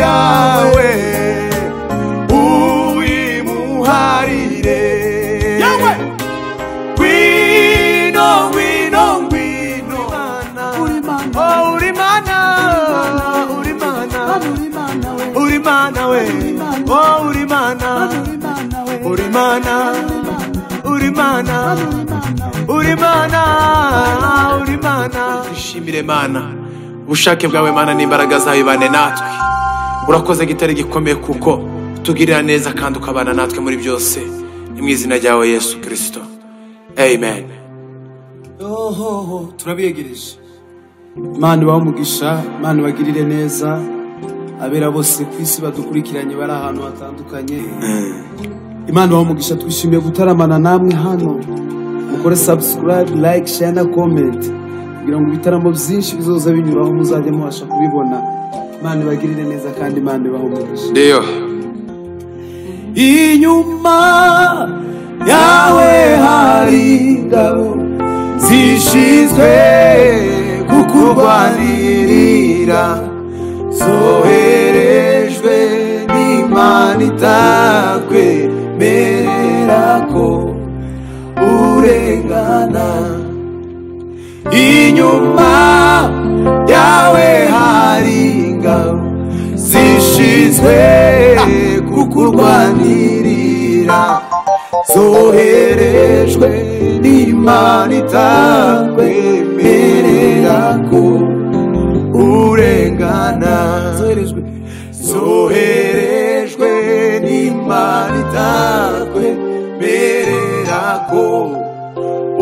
yawe uyimuharire Yawe! ngwino ngwino ngwino uri Imana Oh, uri mana uri mana Mana uri Imana we uri mana we Oh, uri mana Mana uri Imana we uri mana uri mana uri Mana uri Imana we mana uri mana dushimire mana ubushake bwawe mana n'imbaraga zawe ibane natwe urakoze gitare gikomeye kuko utugirira neza kandi ukabana natwe muri byose ni mu izina ryawe yesu kirisito amen ohoho turabiyegereje imana ibahe umugisha imana ibagirire neza abera bose ku isi badukurikiranye bari ahantu hatandukanye imana ibahe umugisha twishimiye gutaramana namwe hano mukore sabusikarayibe like share na comment kugira ngo ibitaramo byinshi bizoza binyuraho muzajya mubasha kubibona imana ibagirire neza kandi imana ibahe umugisha ndiyo inyuma yawe hari ingabo zishinzwe kukurwanirira zoherejwe n'imana itakwemerera ko urengana inyuma yawe hari ingabo zishinzwe kukurwanirira zoherejwe n'imana itakwemerera ko urengana zoherejwe zoherejwe n'imana itakwemerera ko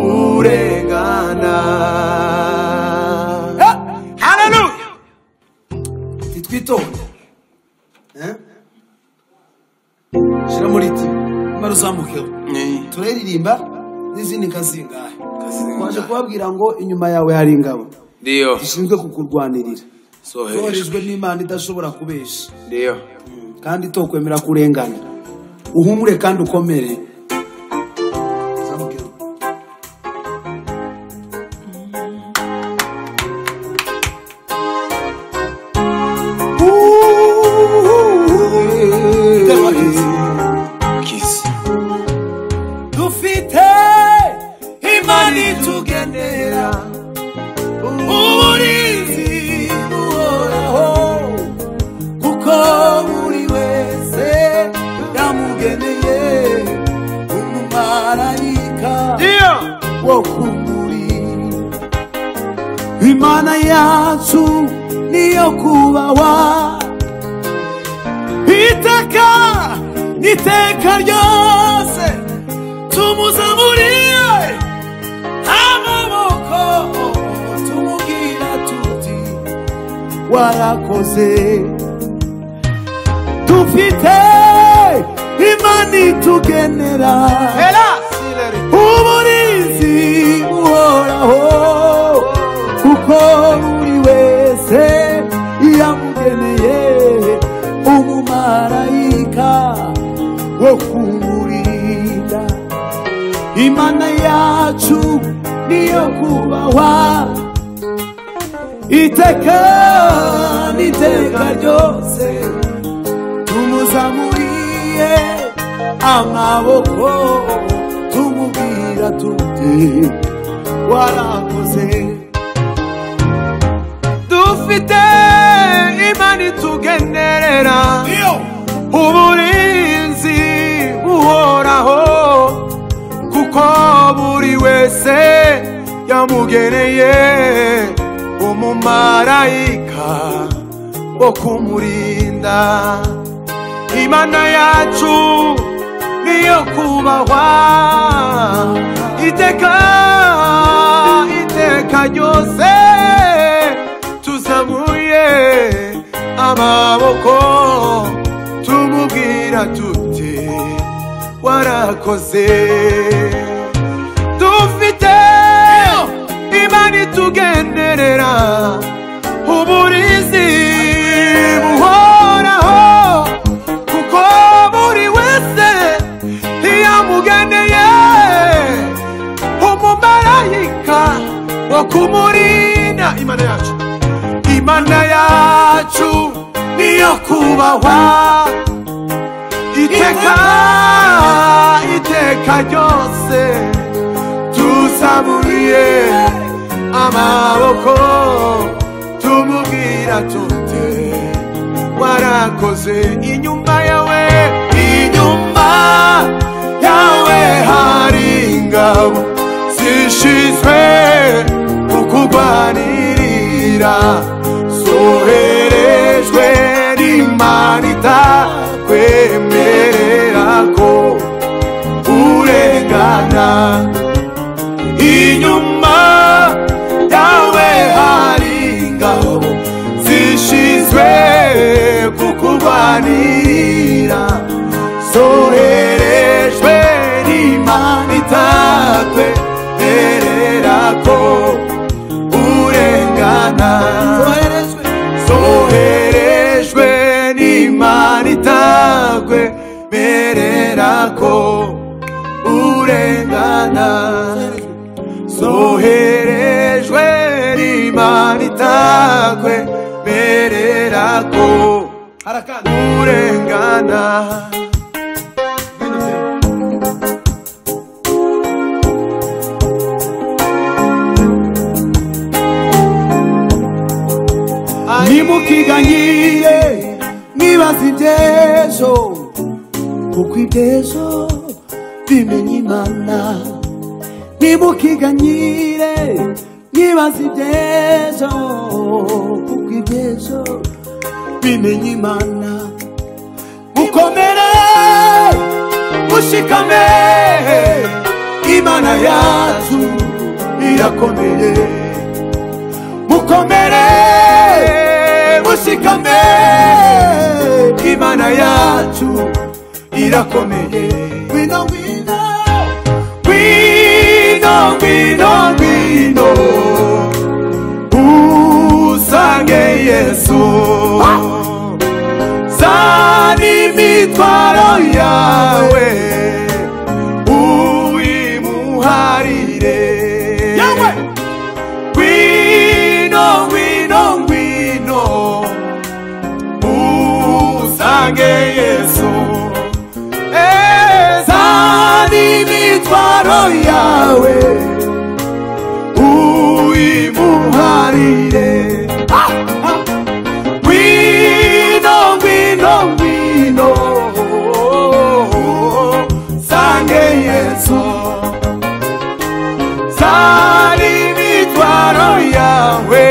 urengana haleluya titwitonde Eh? shira muri ti mara uzamukeho turaririmba n'izindi nkazingahe waje kubabwira ngo inyuma yawe hari ingabo ndiyo zishinzwe kukurwanirira soherejwe zoherejwe n'imana idashobora kubesha ndiyo kandi itokwemera kurengana uhumure kandi ukomere kisi dufite imana itugenera uburinzi buhoraho kuko buri wese yamugeneye umumarayika ndiyo wo kumuri imana yacu niyo kubawa iteka n'iteka ryose tumuzamuriye amaboko tumubwira tuti warakoze dufite imana itugenera uburinzi buhoraho kuko buri wese yamugeneye umumarayika wo kumurinda imana yacu niyo kubahwa iteka n'iteka ryose tumuzamuriye amaboko tumubwira tuti warakoze dufite imana itugenerera iyo uburinzi buhoraho kuko buri wese yamugeneye umumarayika wo kumurinda imana yacu niyo kubahwa iteka iteka ryose tuzamuye amaboko tumubwira tuti warakoze dufite imana itugenderera uburinzi buhoraho kuko buri wese yamugeneye umumarayika wo kumurinda imana yacu imana yacu niyo yo kubahwa iteka iteka ryose tuzamuriye amaboko tumubwira tute warakoze inyuma yawe inyuma yawe hari ingabo zishinzwe kukurwanirira zoherejwe n'imana itakwemerera ko urengana inyuma yawe hari ingabo zishinzwe kukurwanirira zoherejwe n'imana itakwemerera ko urengana zoherejwe n'imana itakwemerera ko urengana zoherejwe n'imana itakwemerera ko urengana ntimukiganyire mwibaze ibyejo kuko ibyejo bimenya imana ntimukiganyire mwibaze ibyejo kuko ibyejo bimenya imana mukomere mushikame imana yacu irakomeye mukomere mushikame imana yacu irakomeye ngwino ngwino ngwino ngwino ngwino usange yesu zana imitwaro yawe uwimuharire yawe ngwino ngwino ngwino usange yesu ezani imitwaro yawe uyimuharire Ah! Ah! ngwino ngwino ngwino sange yesu zari imitwaro yawe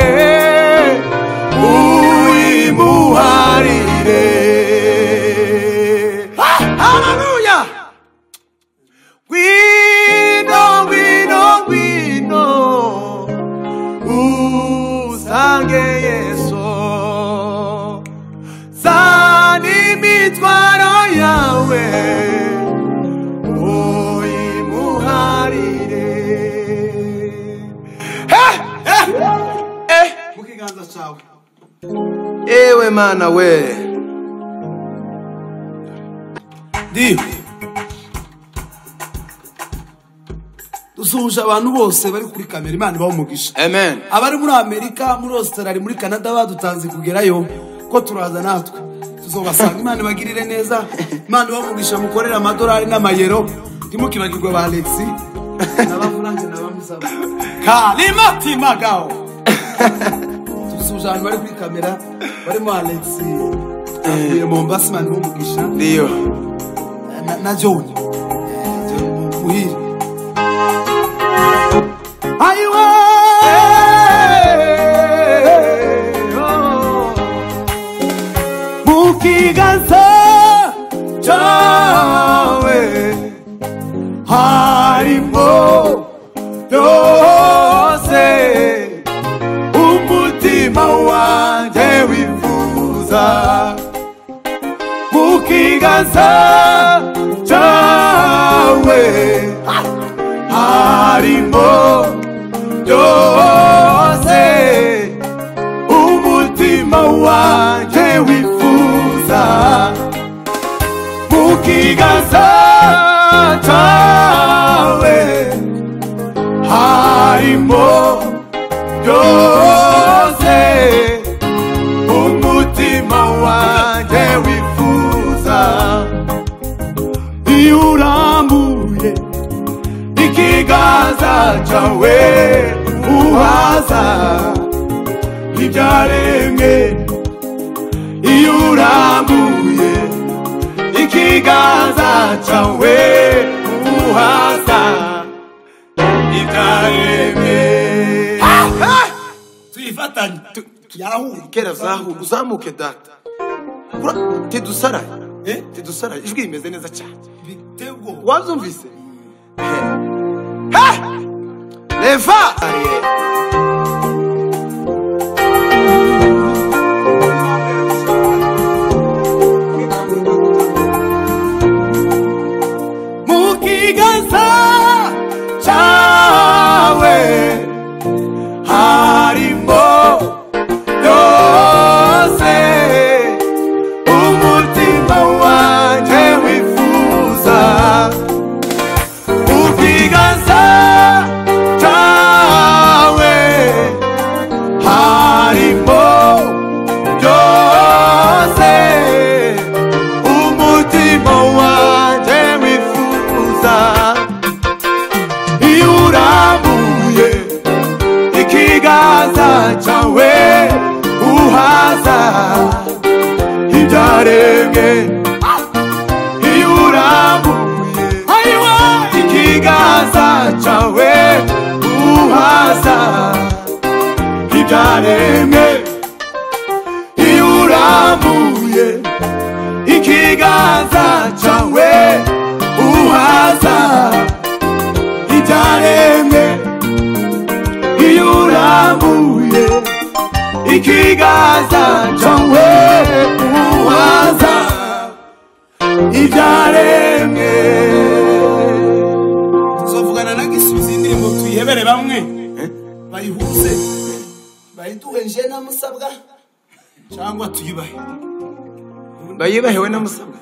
uyimuharire Ah, haleluya ngwino ngwino ngwino usange yesu zana imitwaro yawe uyimuharire Eh, eh, eh. mukiganza cyawe ewe mana we ndiyo dusuhuje abantu bose bari kuri kamera imana ibaha umugisha amen abari muri amerika muri australia muri canada badutanze kugerayo ko turaza natwe tuzobasanga imana ibagirire neza imana ibamugisha mukorere amadolari n'amayero ntimukibagirwe ba alexi n'abafuranje n'abamusaba kalimatimagaho tugusuhuje abantu bari kuri kamera barimo alexi avuye mombasa imana ibamugisha ndiyo na- na John muhire ayiwe mukiganza Dawe harimo byose umutima wanjye wifuza mu kiganza cyawe harimo byose umutima wanjye wifuza mukiganza cyawe harimo byose umutima wawe uzaca we uhaza ibyaremwe iyo urambuye ikiganza cyawe uhaza ibyaremwe tuyifatanye yarahuye kera zahu uzamuke data Ura- tidusaraye Eh? tidusaraye ijwi rimeze neza cyane biteye ubwoba wabyumvise He! reva mu kiganza cyawe harimo byose umutima wanjye wifuza mu kiganza cyawe harimo byose umutima wanjye wifuza iyo urambuye ikiganza cyawe uhaza ibyaremwe iyo urambuye ikiganza cyawe uhaza ibyaremwe iyo urambuye ikiganza cyawe uhaza ibyaremwe iyo urambuye ikiganza cyawe uhaza ibyaremwe tuzavugana na gisubizo indirimbo tuyihebere bamwe bayihuze bayiduhe nje na musabwa cyangwa tuyibahe bayibahewe n'amusabwa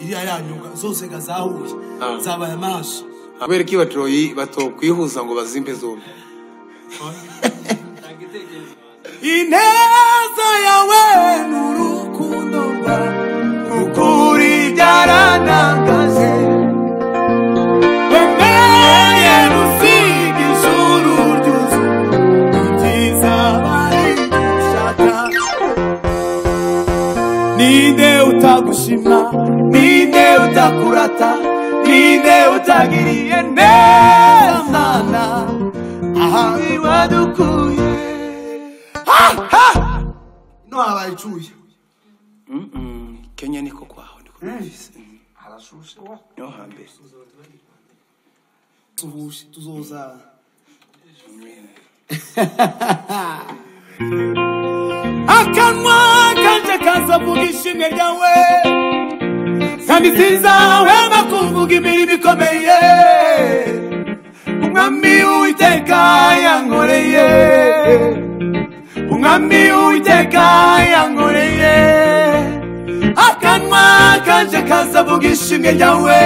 iriya yanyuka zose ga zahuye Ah. zabaye amaso kubera ko ibatoyi batokwihuza ngo bazimbe zombi ineza yawe ni urukundo rwawe ukuri byaranangaje wemeye gusiga ijuru ryuzuye ibyiza bari gushaka ninde utagushima ninde utakurata ninde utagiriye neza mana aha wadukuye ino habaye icuye kenya niko kwaho niko harashushe niho hambere tuhushe tuzoza akanwa kanje kazavuga ishimwe ryawe kandi sinzahwema kuvuga imirimo ikomeye umwami uwiteka yankoreye umwami uwiteka yankoreye akanwa kanje kazavuga ishimwe ryawe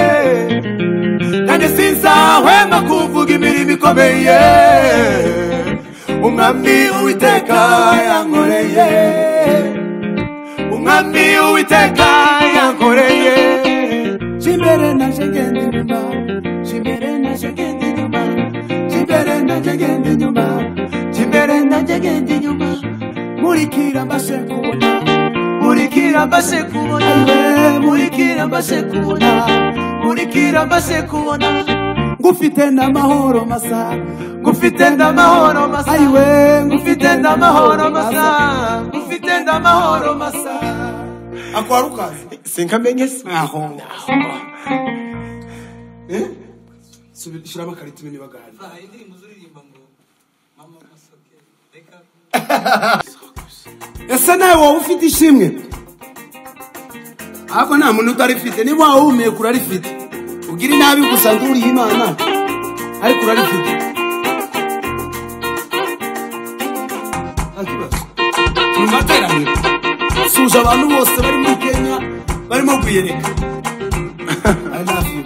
kandi sinzahwema kuvuga imirimo ikomeye umwami uwiteka yankoreye umwami uwiteka yankoreye kimbere naje genda inyuma kimbere naje genda inyuma kimbere naje genda inyuma kimbere naje genda inyuma nkurikira mbashe kubona nkurikira mbashe kubona yewe, nkurikira mbashe kubona nkurikira mbashe kubona ngufite n'amahoro masa ngufite n'amahoro masa ayiwe ngufite n'amahoro masa ngufite n'amahoro masa akora ukazi sinkamenye se nkaho subira shyiramo akarita umenye bagahari ese nawe wowe ufite ishimwe ahubwo nta muntu utarifite niba waba uhumeka urarifite ugira inabi gusa nduriye imana ariko urarifite nta kibazo turi mu materaniro suje abantu bose bari muri kenya barimo kuyereka I love you.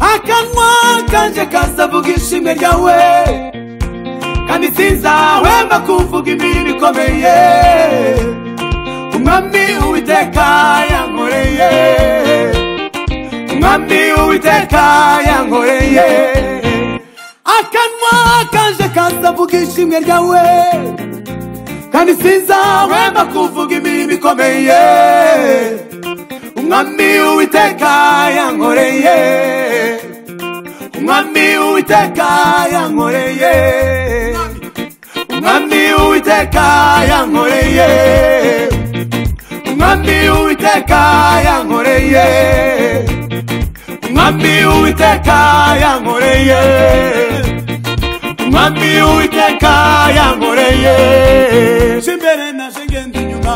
akanwa kanje kazavuga ishimwe ryawe kandi sinzahwema kuvuga imirimo ikomeye umwami uwiteka yankoreye umwami uwiteka yankoreye akanwa kanje kazavuga ishimwe ryawe kandi sinzahwema kuvuga imirimo ikomeye umwami uwiteka yankoreye umwami uwiteka yankoreye umwami uwiteka yankoreye umwami uwiteka yankoreye umwami uwiteka yankoreye umwami uwiteka yankoreye kimbere naje ngenda inyuma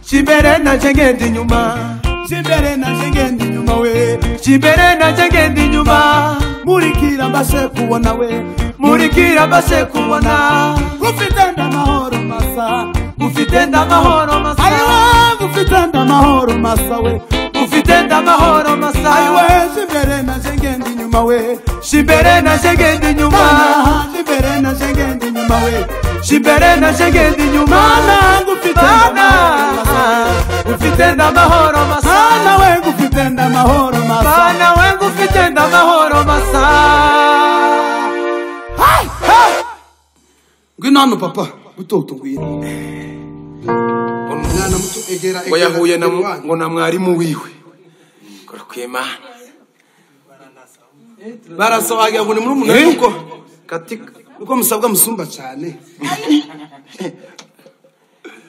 kimbere naje ngenda inyuma kimbere naje ngenda inyuma we kimbere naje ngenda inyuma murikira mbashe kubona we murikira mbashe kubona ufite ndamahoro masa ufite ndamahoro masa ayiwe ufite ndamahoro masa we ufite ndamahoro masa ayiwe kimbere naje ngenda inyuma we kimbere naje ngenda inyuma kimbere naje ngenda inyuma we kimbere naje ngenda inyuma nangu ufite ndamahoro masa ufite ndamahoro masa nawe ufite ndamahoro masa nawe ufite ndamahoro masa ngwino hano papa gutoto ngwino mwana muto egera ngo yahuye na mu- wanyu. ngo na mwarimu wiwe ngo rwimana barasobagira ngo ni muri umunani uko katika uko musabwa musumba cyane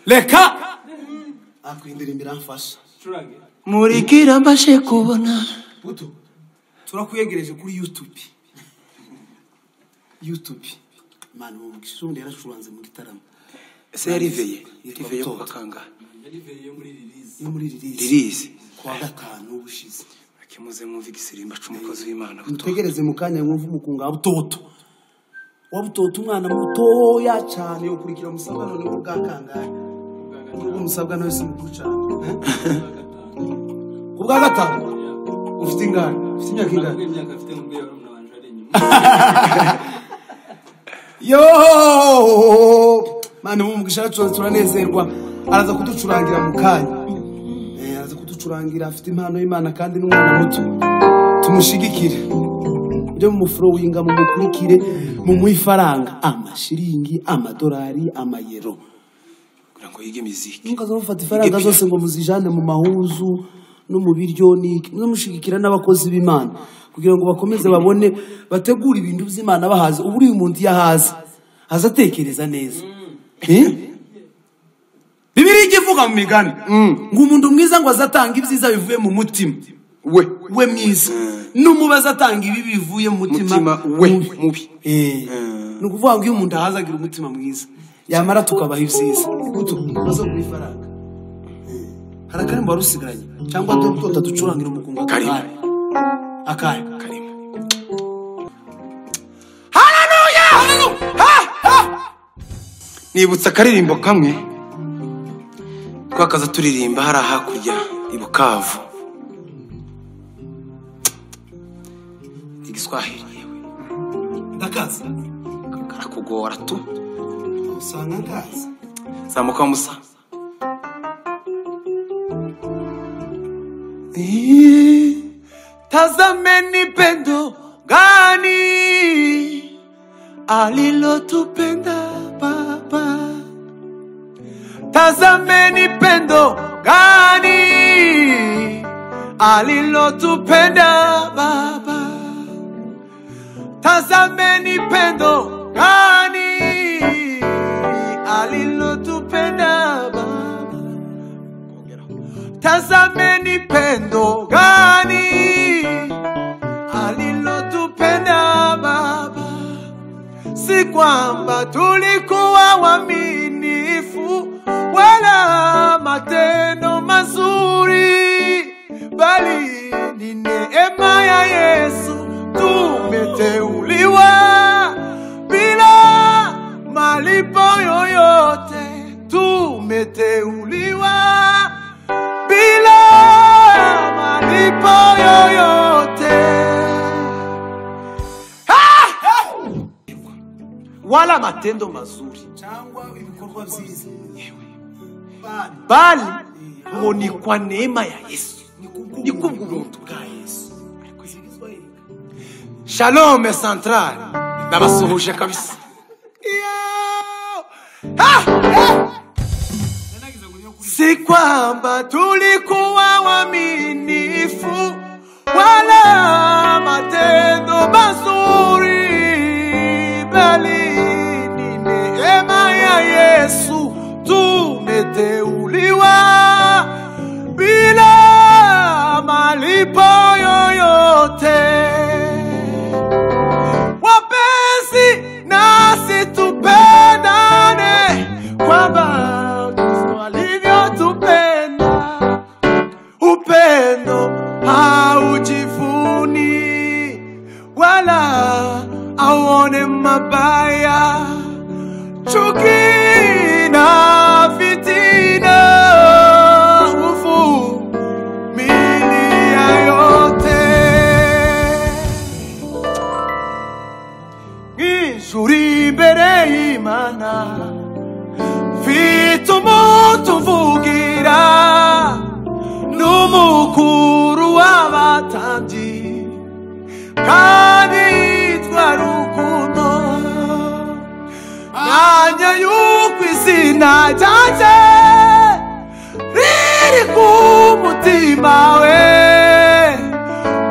reka akwindirimira mfasha murikira mbashe kubona buto turakwegereje kuri youtube youtube mani uwo mukisi wundi yaracuranze mu gitaramo ese yariveye Yitwa yariveye Butoto. kuba kangahe yo muri ririzi ririzi kuwa gatanu ubushize akimuze mwumve igisirimba c'umukozi w'imana butoto mutegereze mu kanya mwumve umukunga wa butoto wa butoto umwana mutoya cyane ukurikira musabwa noneho ubwa kangahe ubwo musabwa nawe si mukuru cyane ku bwa gatanu ufite ingana ufite imyaka ingana yo mani mumugisha aracuranze turanezerwa araza kuducurangira mu kanya Eh, araza kuducurangira afite impano y'imana kandi n'umwana muto tumushigikire mujye mumufurowinga mumukurikire mumuhe ifaranga amashiringi amadolari amayero kugira ngo yige miziki mukaza mufata ifaranga zose ngo muzijane mu mahuzu no mu biryo n'iki muzamushigikira n'abakozi b'imana kugira ngo bakomeze babone bategure ibintu by'imana bahaze ubu uriya umuntu iyo ahaze aza atekereza neza Eh? bibiri ijya ivuga mu migani ngo umuntu mwiza ngo azatanga ibyiza bivuye mu mutima we we mwiza n'umubaza atanga ibi bivuye mu mutima mutima we mubi Eh, ni ukuvuga ngo iyo umuntu ahaze agira umutima mwiza yamara tukabaha ibyiza imbuto tumaze kugura ifaranga Eh, hari akarembo wari usigaranye cyangwa duto ducurangira umukungu Karimo. akahe karimo nibutsa akaririmbo kamwe twakaza turirimba hariya hakurya i bukavu igiswahili yewe ndakaza karakugora tu usanga nkaza zamuka musa tazameni pendo gani alilotupenda baba tazameni pendo gani alilotupenda baba tazameni pendo gani alilotupenda baba tazameni pendo gani alilotupenda Baba, si kwamba tulikuwa waaminifu wala matendo mazuri, bali ni neema ya Yesu tumeteuliwa bila malipo yoyote, tumeteuliwa bila malipo yoyote Ah! wala matendo mazuri cyangwa ibikorwa byiza bali Bana, ngo ni kwa neema ya yesu ni kubw'ubuntu bwa yesu zigizwa inka. shalome centrale ndabasuhuje kabisa si kwamba tulikuwa waminifu wala matendo mazuri, bali ni neema ya Yesu tumeteuliwa bila malipo yoyote. wapenzi nasi tupendane kwamba kristo alivyotupenda upendo haujivuni wala auone mabaya chuki na fitina huvumilia yote ijuri imbere y'imana mfite umuntu mvugira n'umukuru w'abatambyi kandi yitwa rukundo mwanya y'uko izina ryanjye riri ku mutima we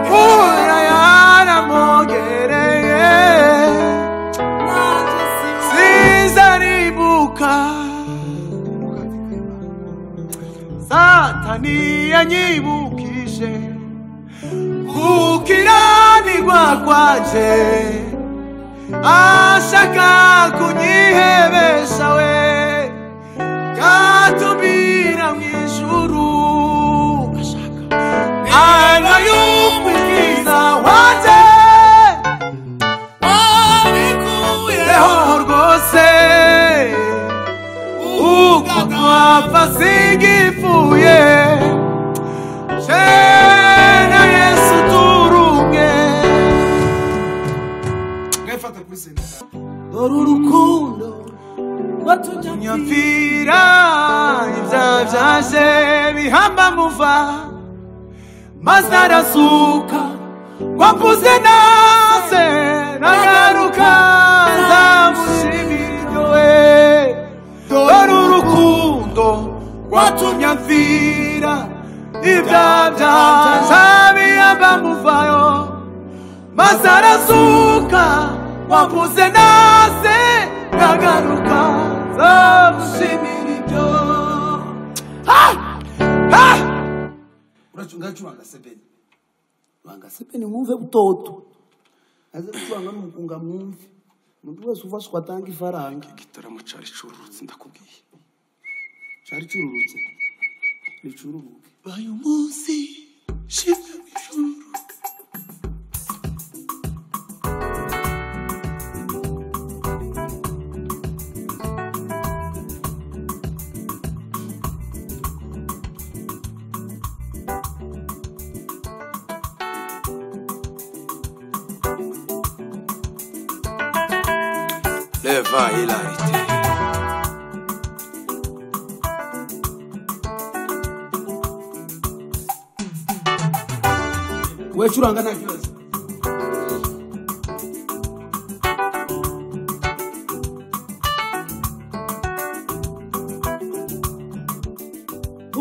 kura yaramwogereye sizaribuka satani yanyibukije gukiranirwa kwanje ashaka kunyihebesha we yatubira mu ijuru ana y'umubwiza wanje Leho rwose uko twapfa sigifuye jena yesu turumwe mwefata kuri senta uru rukundo nyapfira ibya byaje bihamba muva maze arasuka wakuze naze nagaruka nzamushimira we dore urukundo watumye mfira ibya byaje bihamba muvayo maze arasuka wakuze nase ndagaruka nzamushimira ibyo Ah! Ah! ngacuranga sebeni rwanga sebeni mwumve butoto aze gucuranga n'umukunga mwumve umuntu wese ufashwe atanga ifaranga igitaramo cari cururutse ndakubwiye cari cururutse ricururuke uyu munsi shize mu ijuru leva hilarite we curanga nta kibazo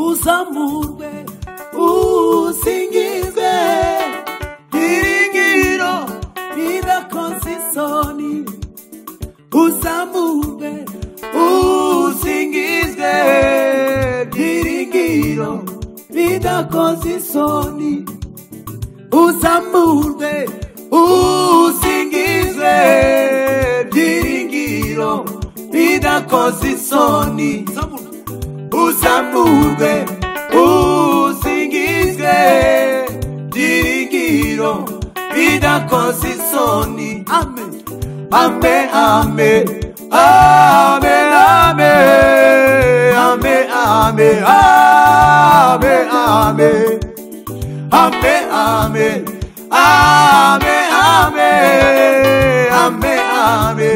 uzamurwe usingizwe iringiro ridakoze isoni uzamurwe usingizwe iringiro ridakoze isoni uzamurwe usingizwe byiringiro bidakoze isoni uzamurwe usingizwe byiringiro bidakoze isoni amen ame ame ame ame ame ame ame ame Ame, ame, ame, ame, ame,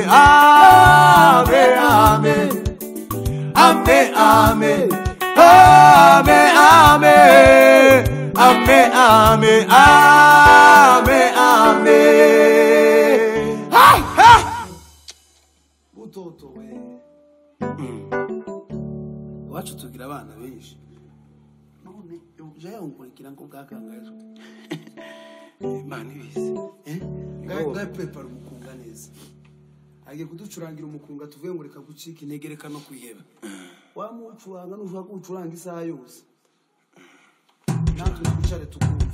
ame, ame, ame, ame, ame, ame, ame, ame, ame, ame, ame. Hey, hey! utotowe iwacu tugira abana benshi none jya yungulikira ngo bwakangajwe imana ibizi ngahe pepara umukunga neza agiye kuducurangira umukunga tuvuye ngo reka gucika intege reka no kwiheba wamucuranga nushobora kuwucuranga isaha yose natwe twicare tukumve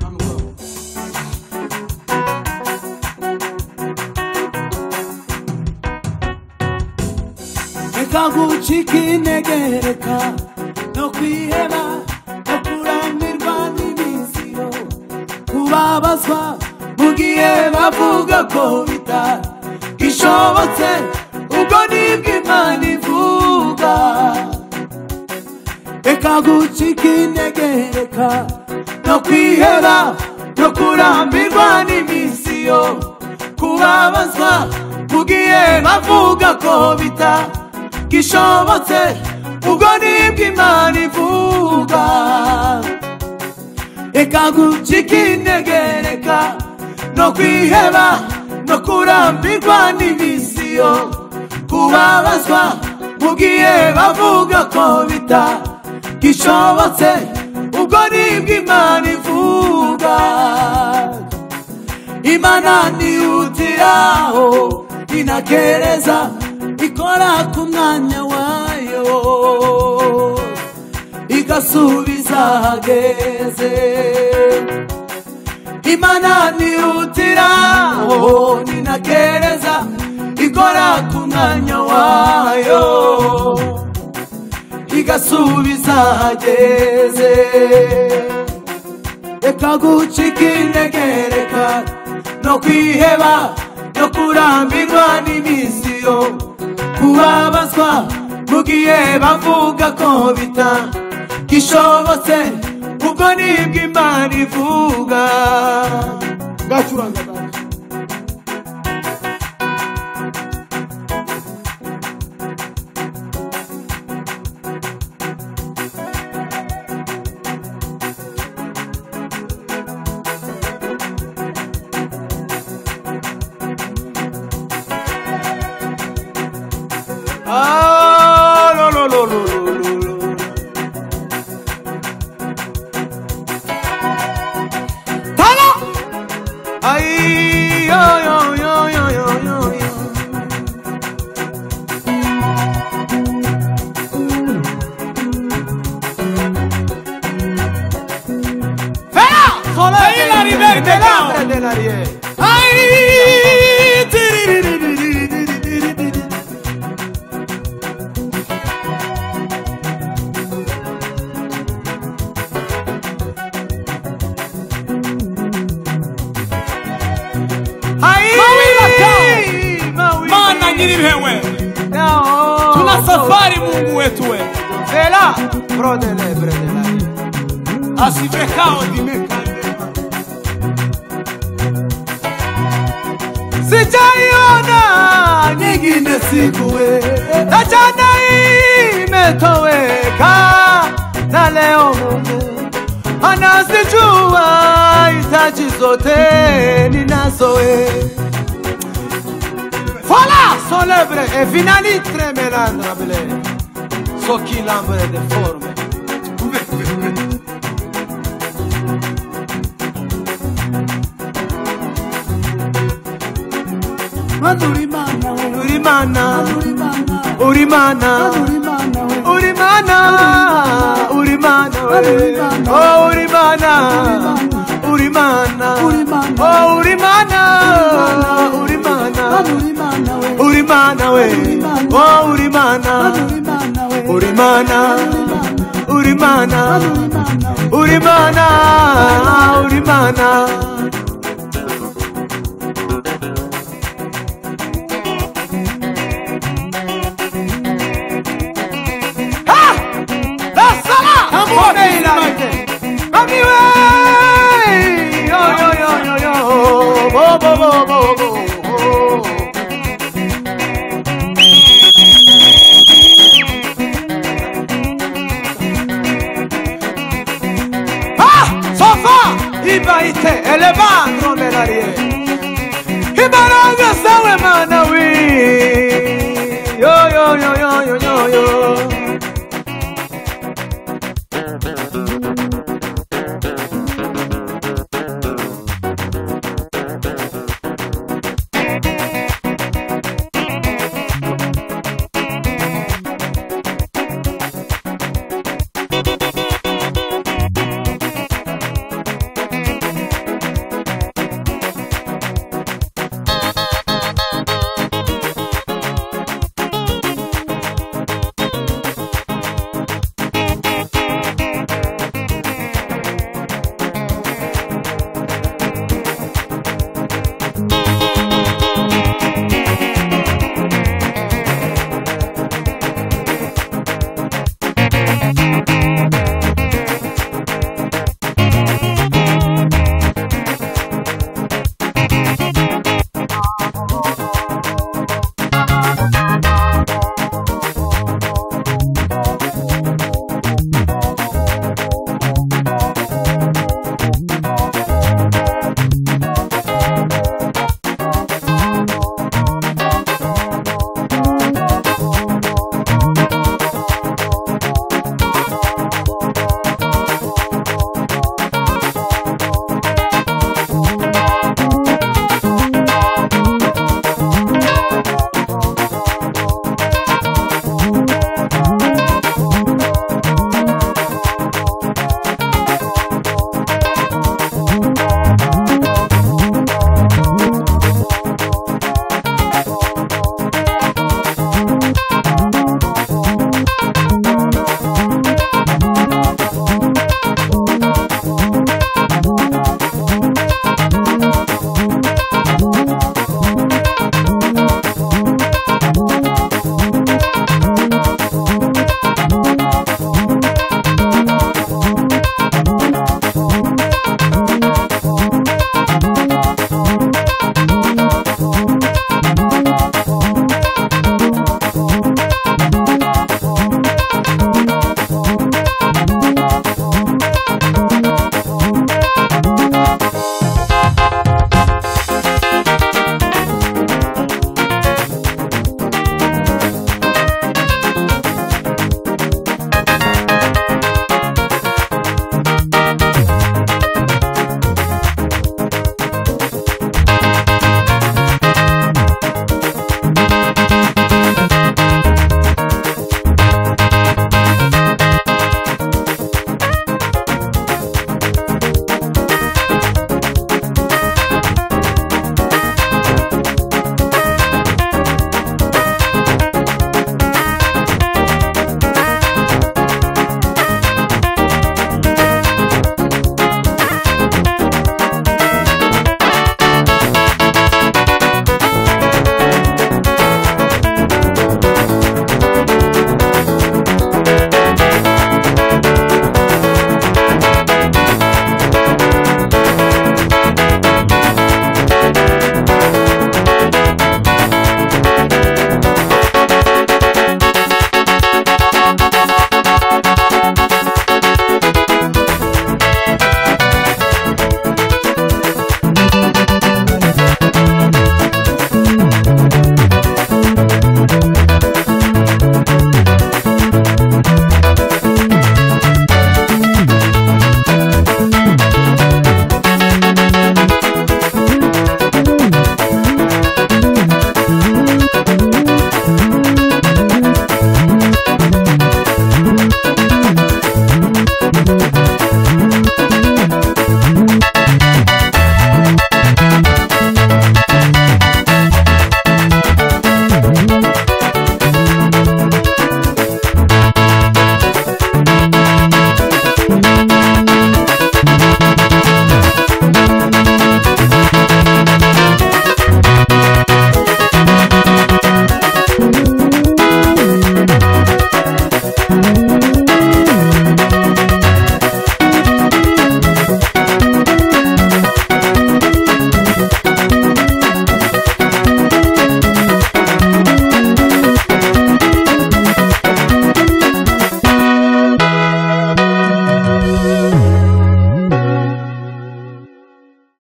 Manu, go. reka ngucike intege reka no kwiheba no kurambirwa n'imiziro kubabazwa mu gihe bavuga ko bitagishobotse ubwo nibwo imana ivuga reka ngucike intege reka no kwiheba no kurambirwa n'imisiyo kubabazwa mu gihe bavuga ko bitagishobotse ubwo nibwo imana ivuga reka gucika intege reka no kwiheba no kurambirwa n'ibisiyo kubabazwa mu gihe bavuga ko bitagishobotse ubwo nibwo imana ivuga imana ntihutiraho inakereza ikora ku mwanya wayo igasubiza hageze imana nihutiraho ninakereza ikora ku mwanya wayo igasubiza hageze reka gucika intege reka no kwiheba no kurambirwa n'imisiyo kubabazwa mu gihe bavuga ko bitagishobotse ubwo nibwo imana ivuga ngacuranga gato. Ah, lo, lo, lo, lo, lo, lo, lo. Tala! Ay, yo, yo, yo, yo, yo, yo, yo. Fera! Ay, la liberté, la de la riera. Maana nyiri wewe, tuna safari Mungu wetu wewe, asife kao dimeka Sijaiona nyingine sikuwe na jana imetoweka, na leo Mungu anazijua hitaji zote ninazoe Voilà son œuvre est finale très mélandrable, ce qui l'ombre déforme. madurimana we Uri mana, madurimana uri mana, madurimana we uri mana, uri mana, we. oh uri mana, uri mana, Uri mana. oh uri mana, uri madurimana mana, we uri mana, we. oh uri mana, madurimana we uri mana, uri mana, madurimana we uri mana, uri mana. ibayite elevandro melarie ibaranga sawe mana wi yo yo yo yo yo yo yo